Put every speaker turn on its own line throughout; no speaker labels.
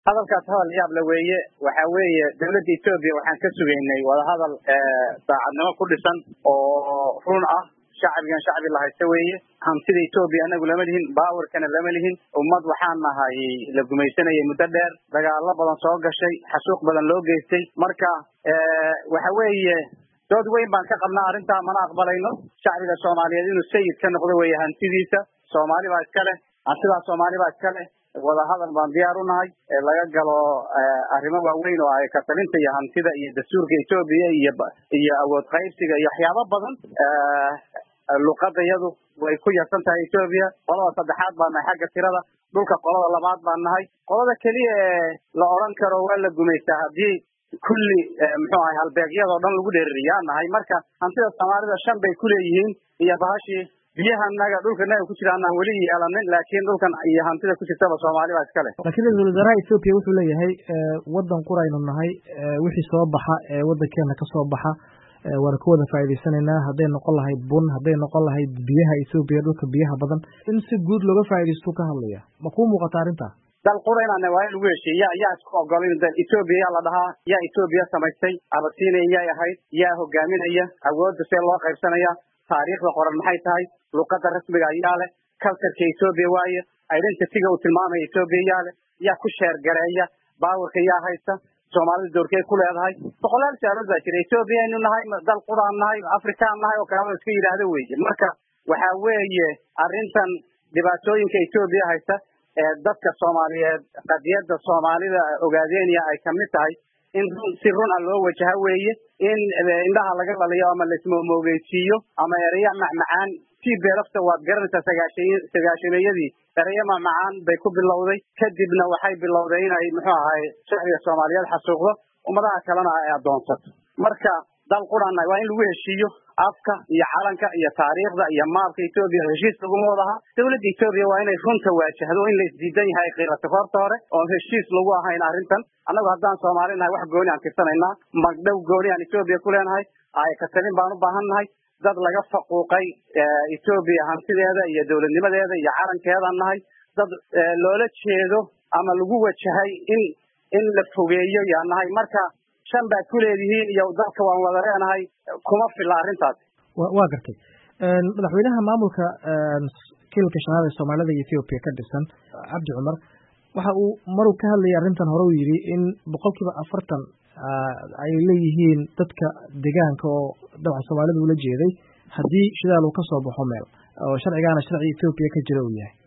hadalkaas hadal yaable weeye waxa weeye dawladda etoobiya waxaan ka sugaynay wadahadal daacadnimo ku dhisan oo run ah shacbigan shacbi la haysta weeye hantida etoobiya anagu lama lihin baawarkana lama lihin ummad waxaan nahay la gumaysanayay muddo dheer dagaalo badan soo gashay xasuuq badan loo geystay marka waxa weeye dood weyn baan ka qabnaa arrintaa mana aqbalayno shacbiga soomaaliyeed inuu sayid ka noqdo weeye hantidiisa soomaali baa iska leh hantidaa soomaali baa iska leh wadahadal baan diyaar u nahay laga galo arrimo waaweyn oo ay katalinta iyo hantida iyo dastuurka etoobiya iyo iyo awood qaybsiga iyo waxyaabo badan luqada yadu way ku yarsan tahay etoobiya qolada saddexaad baan nahay xagga tirada dhulka qolada labaad baan nahay qolada keliya ee la odran karo waa la gumaystaa haddii kulli muxuu ahay halbeegyadoo dhan lagu dheeririyaa nahay marka hantida soomaalida shan bay kuleeyihiin iyo bahashii biyahanaga dhulkanaga ku jira anaan weli yeelanin laakiin dhulkan iyo hantida ku jirtaba soomaali baa iska leh
laakiin ra-isul wasaaraha etoobiya wuxuu leeyahay waddan quraynu nahay wixii soo baxa ee waddankeena ka soo baxa waana ka wada faa'idaysanaynaa hadday noqon lahayd bun hadday noqon lahayd biyaha etoobiya dhulka biyaha badan in si guud looga faa'idaystuu ka hadlaya ma kuu muuqata arrintaa
dal qura inaan waa in lagu heshiye ya yaa isku ogolin dal etoobiya yaa la dhahaa yaa etoobiya samaystay abasiinaya yay ahayd yaa hogaaminaya awoodda see loo qaybsanaya taariikhda qoran maxay tahay luqada rasmiga ayaa leh culturka etoobiya waaye identityga uu tilmaamaya etoobiya yaa leh yaa ku sheergareeya baawarka yaa haysta soomaalida doorkey ku leedahay boqolaal saalood baa jira etoobiya aynu nahay dal quraan nahay afrikaan nahay oo kaleba iska yidhaahdo weye marka waxa weeye arrintan dhibaatooyinka etoobiya haysta ee dadka soomaaliyeed qadiyadda soomaalida ogaadeenya ay kamid tahay in run si run a loo wajaha weeye in indhaha laga dhaliyo ama laismoomogeysiiyo ama ereya macmacaan tii beelafta waad garanaysaa sagaashan sagaashameeyadii ereya macmacaan bay ku bilowday kadibna waxay bilowday inay muxuu ahay shacbiga soomaaliyeed xasuuqdo ummadaha kalena ay adoonsato marka dal qurana waa in lagu heshiiyo afka iyo calanka iyo taariikhda iyo maabka etoobiya heshiis laguma wadaha dawladda etoobiya waa inay runta waajahdo in la isdiidan yahay ay qiilato horta hore oon heshiis lagu ahayn arrintan annagu haddaan soomaali nahay wax gooni aan tirsanaynaa magdhow gooni aan etoobiya ku leenahay ay katalin baan u baahan nahay dad laga faquuqay etoobiya hantideeda iyo dawladnimadeeda iyo calankeedaan nahay dad loola jeedo ama lagu wajahay in in la fogeeyo yaa nahay marka shan baad ku leedihiin iyo dalka waan wada leenahay kuma filla arrintaasi
waa gartay madaxweynaha maamulka kilalka shanaad ee soomaalida iyo ethoobiya ka dhisan cabdi cumar waxa uu maruu ka hadlayay arrintan hore uu yidhi in boqol kiiba afartan ay leeyihiin dadka deegaanka oo dabcan soomaalida ula jeeday haddii shidaal uu ka soo baxo meel oo sharcigaana sharci ethoobiya ka jira uu yahay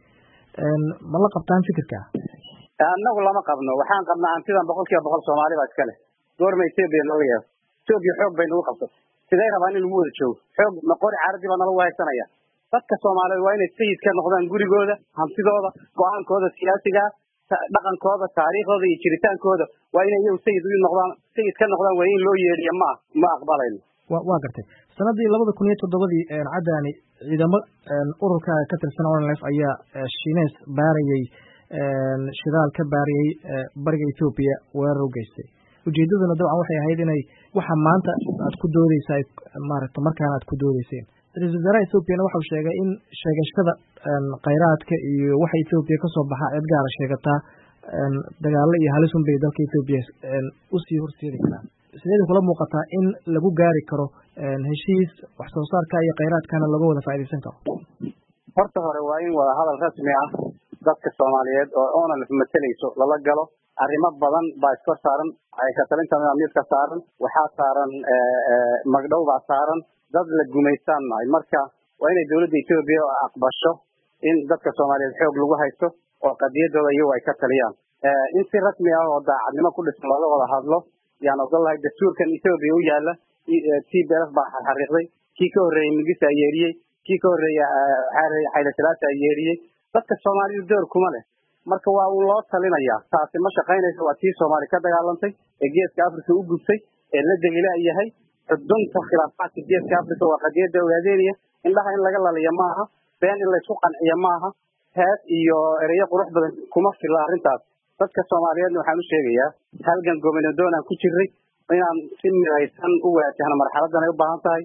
ma la qabtaan fikirka
annagu lama qabno waxaan qabnaa hantidan boqol kiiba boqol soomaali baa iska leh goorma etoobiya looga yeero etoobiya xoog bay nagu qabsatay siday rabaan in lagu wada joogo xoog maqori caradii baa nalagu haysanaya dadka soomaaliyeed waa inay sayid ka noqdaan gurigooda hantidooda go-aankooda siyaasigaa dhaqankooda taariikhdooda iyo jiritaankooda waa inay iyagu sayid u noqdaan sayid ka noqdaan waa in loo yeedhiyo ma ma aqbalayno
wa waa gartay sanadii labada kun iyo toddobadii caddaani ciidamo ururka ka tirsan onlf ayaa shineys baarayay shidaal ka baariyey bariga ethoobiya weerar u geystay ujeedaduna dabcan waxay ahayd inay waxa maanta aad ku doodeysa maaragta markaana aad ku doodeyseen ra-isul wasaaraha ethoobiana waxau sheegay in sheegashada khayraadka iyo waxa ethoobiya kasoo baxa cid gaara sheegataa dagaalo iyo halis un bay dalka ethoobiya usii horseedi karaan sideeda kula muuqataa in lagu gaari karo heshiis wax soo saarka iyo khayraadkana laga wada faaidaysan karo
horta hore waa in wada hadal rasmi ah dadka soomaaliyeed oo onalf matalayso lala galo arrimo badan baa iskor saaran katalinta nidaamyadka saaran waxaa saaran magdhow baa saaran dad la gumaystaan nahay marka waa inay dawladda etoobiya aqbasho in dadka soomaaliyeed xoog lagu haysto oo qadiyadooda iyagu ay ka taliyaan in si rasmi ah oo daacadnimo ku dhisan looga wada hadlo yaan ogol lahay dastuurkan etoobiya u yaala t b f baa xariiqday kii ka horreeyey migisa yeeriyey kii ka horreeya xayla salaasa yeeriyey dadka soomaalidu door kuma leh marka waa uu loo talinayaa taasi ma shaqaynayso waa tii soomaali ka dagaalantay ee geeska africa u gubtay ee la degila yahay xudunta khilaafaadka geeska africa waa qadiyada ogaadeynaya indhaha in laga laliya maaha been in laysku qanciya maaha hees iyo ereyo qurux badan kuma filla arrintaas dadka soomaaliyeedna waxaan u sheegayaa halgan gobernadoon aan ku jiray inaan si midaysan u waajahno marxaladan ay u baahan tahay